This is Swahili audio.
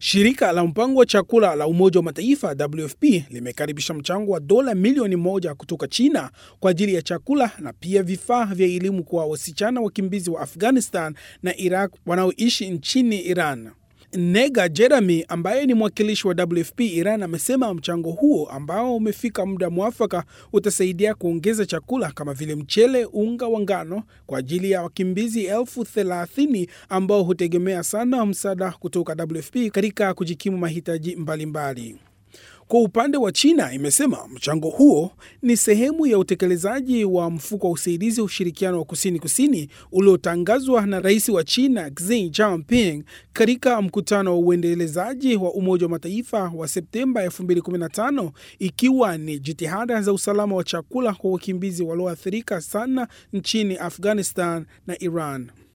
Shirika la mpango wa chakula la Umoja wa Mataifa WFP limekaribisha mchango wa dola milioni moja kutoka China kwa ajili ya chakula na pia vifaa vya elimu kwa wasichana wakimbizi wa Afghanistan na Iraq wanaoishi nchini Iran. Nega Jeremy ambaye ni mwakilishi wa WFP Iran amesema mchango huo ambao umefika muda mwafaka utasaidia kuongeza chakula kama vile mchele, unga wa ngano kwa ajili ya wakimbizi elfu thelathini ambao hutegemea sana msaada kutoka WFP katika kujikimu mahitaji mbalimbali mbali. Kwa upande wa China imesema mchango huo ni sehemu ya utekelezaji wa mfuko wa usaidizi wa ushirikiano wa kusini kusini uliotangazwa na rais wa China Xi Jinping katika mkutano wa uendelezaji wa Umoja wa Mataifa wa Septemba 2015 ikiwa ni jitihada za usalama wa chakula kwa wakimbizi walioathirika sana nchini Afghanistan na Iran.